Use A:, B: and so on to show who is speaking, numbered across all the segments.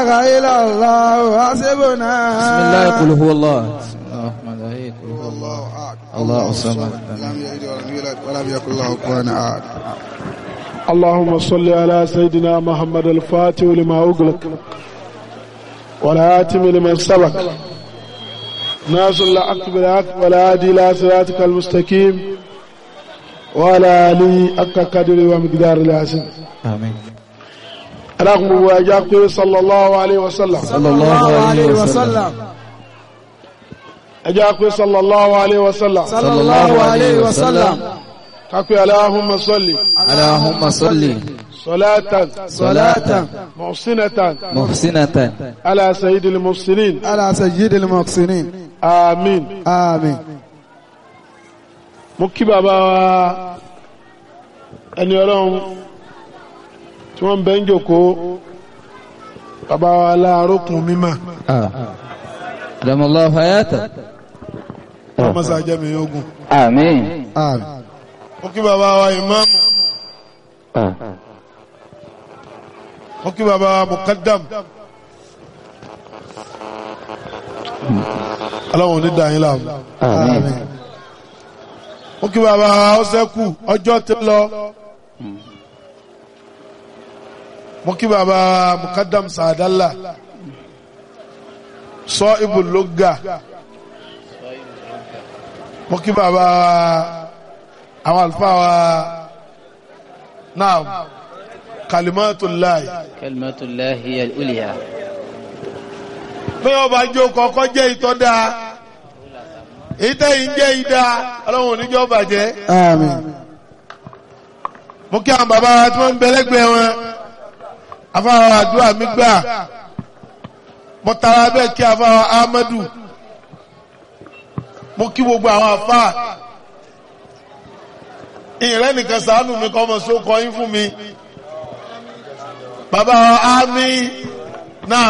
A: إله إلا الله حسبنا
B: بسم الله قل هو الله بسم الله الرحمن الرحيم قل هو الله
A: الله أحد
B: الله الصمد
A: لم يلد ولم يولد ولم يكن له كفوا أحد
C: اللهم صل على سيدنا محمد الفاتح لما أغلق والهاتم لمن سبق ناصر الحق بالحق والهادي إلى صراطك المستقيم وعلى آله حق قدر ومقدار العظيم
B: آمين
C: اللهم واجاك صلى الله عليه وسلم
B: صلى الله عليه وسلم
C: أجاك صلى الله عليه وسلم
A: صلى الله عليه وسلم
C: كاكو اللهم صل
B: اللهم صل
C: صلاة
A: صلاة
C: محسنة
B: محسنة
C: على سيد المحسنين
A: على سيد المحسنين
C: آمين
A: آمين
C: mo kí bàbá wa ẹni ọlọ́run tí wọ́n ń bẹ́ ń jòkó bàbá wa láàrókùn mímọ̀
B: آه. أدام الله حياته
C: ọmọsá jẹ́mi ogun
B: آمين
A: آمين
C: mo kí bàbá wa ìmáàmù mo kí bàbá wa mukaddam ọlọ́run ní dàáyín láàmú
A: آمين
C: mo kí bàbá wa ọsẹ́kù ọjọ́ ti lọ mo kí bàbá wa mukaddam sàdálà sọ ibùlógà mo kí bàbá wa àwọn àlùfáà wa náà kalimatullahi
B: كلمة الله هي الأولياء
C: pé ọba jó kọ́kọ́ jẹ́ ìtọ́ dáa èyí tẹ́yìn jẹ́ ìdá ọlọ́run oníjọ́ bàjẹ́
A: آمين
C: mo kí àwọn bàbá wa tí wọ́n ń bẹ lẹ́gbẹ̀ẹ́ wọn afáwọn àdúrà mi gbà mo tara bẹ́ẹ̀ kí afáwọn Ahmadu mo kí gbogbo àwọn afá ìrẹ́ nìkan ṣàánú mi kọ́ ọmọ sókọ yín fún mi bàbá wa ámì náà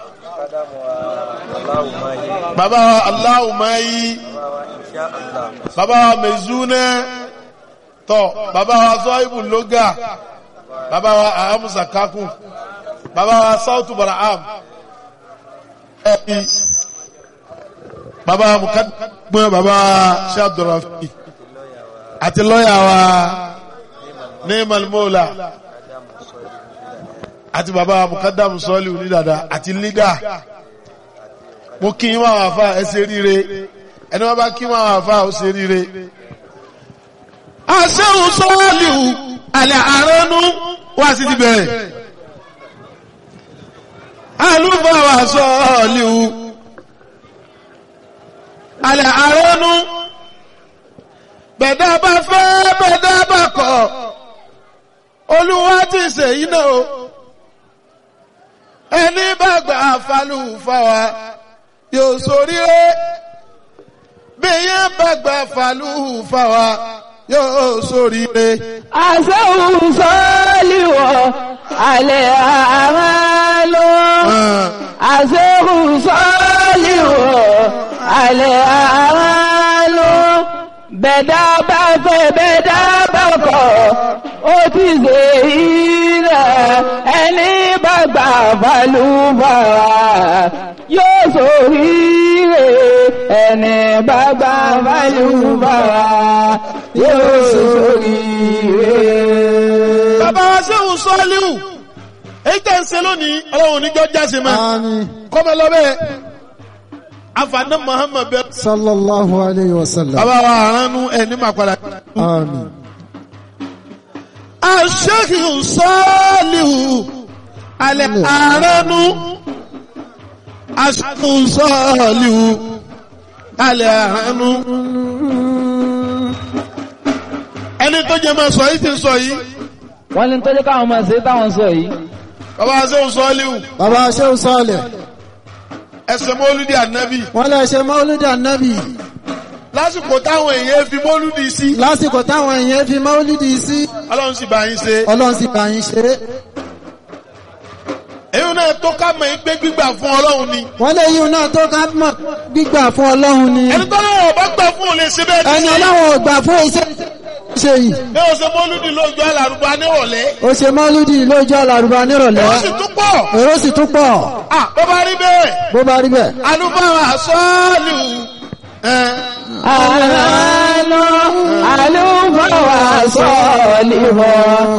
C: bàbá wa aláwùmáyí bàbá wa mẹ̀zúnẹ́ tọ́ bàbá wa zọ́ìbù lóga bàbá wa ahamusa kakun bàbá wa sautu baraham ẹ̀bí bàbá wa mukadumọ́ bàbá wa shabdurafi àti lọ́yà wa neemal mola àti bàbá wa mukadamu sọ́ọ̀lì onídàdà àti lídà mo kí yín wá wà fà ẹ ṣe ríire ẹni wọn bá kí wọn wà fà ó ṣe ríire àṣẹ́hùn sọ́ọ̀lìhù alẹ́ àránú wá sí ti bẹ̀rẹ̀ alúbàwà sọ́ọ̀lìhù alẹ́ àránú bẹ̀dá bá fẹ́ bẹ̀dá bá kọ̀ olúwa ti ṣe iná o ẹni bá gbà falù fáwa yóò ṣoríire bí yẹn bá gbà falù fáwa yóò ṣoríire.
D: àṣẹ́hùn sọ́ọ́lìwọ̀ alẹ́ àmàlò àṣẹ́hùn sọ́ọ́lìwọ̀ alẹ́ àmàlò bẹ̀dá bá fẹ́ bẹ̀dá bá kọ̀ ó ti ṣe ilẹ̀ ẹni bá gbà balùbàrà yóò ṣoríire ẹni bá gbà balùbàrà yóò ṣoríire.
C: bàbá wa sẹ́hùn sọ́ọ́líhù èyí tẹ̀ ń ṣe lónìí ọlọ́run oníjọ́ jáse mọ́
A: آمين
C: kọ́mọ lọ́bẹ̀ afaná muhammed bẹ́ẹ̀.
A: صلى الله عليه وسلم
C: bàbá wa àránú ẹ̀ ní màkàlà.
A: آمين
C: aṣẹ́hùn sọ́ọ́líhù alẹ́ àránú aṣẹ́hùn sọ́ọ́líhù alẹ́ àránú. ẹni tó jẹ́ máa sọ yìí ti sọ yìí
D: wọ́n ní tọ́jú káwọn máa ṣe táwọn sọ yìí
C: bàbá wa sẹ́hùn sọ́ọ́líhù
A: bàbá Ṣéhù Sọ́ọ̀lẹ̀
C: ẹsẹ̀ mọ́lúdì ànábì
A: wọ́n lè ṣe mọ́lúdì ànábì
C: lásìkò táwọn èèyàn fi mọ́lúdì sí
A: lásìkò táwọn èèyàn fi mọ́lúdì sí
C: ọlọ́run sì bá yín ṣe
A: ọlọ́run sì bá yín ṣe é
C: èyí náà tó ká mọ̀ pé gbígbà fún ọlọ́run ni
A: wọ́n lè yíun náà tó ká mọ̀ gbígbà fún ọlọ́run ni
C: ẹni tó lọ́wọ́ bá gbà fún òun lè ṣe bẹ́ẹ̀
A: ẹni
C: ní
A: ọlọ́run ò gbà fún iṣẹ́ ṣe yìí
C: bí o ṣe mọ́lúdì lójú alárùbá nírọ̀lẹ́
A: ó ṣe mọ́lúdì lójú àlàrúbá nírọ̀lẹ́
C: ó sì tún pọ̀
A: èrò sì tún pọ̀
C: Ah, bó bá rí bẹ́ẹ̀
A: bó bá rí bẹ́ẹ̀.
C: alúbáwá sọ́ọ̀lù ẹ̀
D: àlọ́ àlùfáà wà sọ́ọ̀lì wọ̀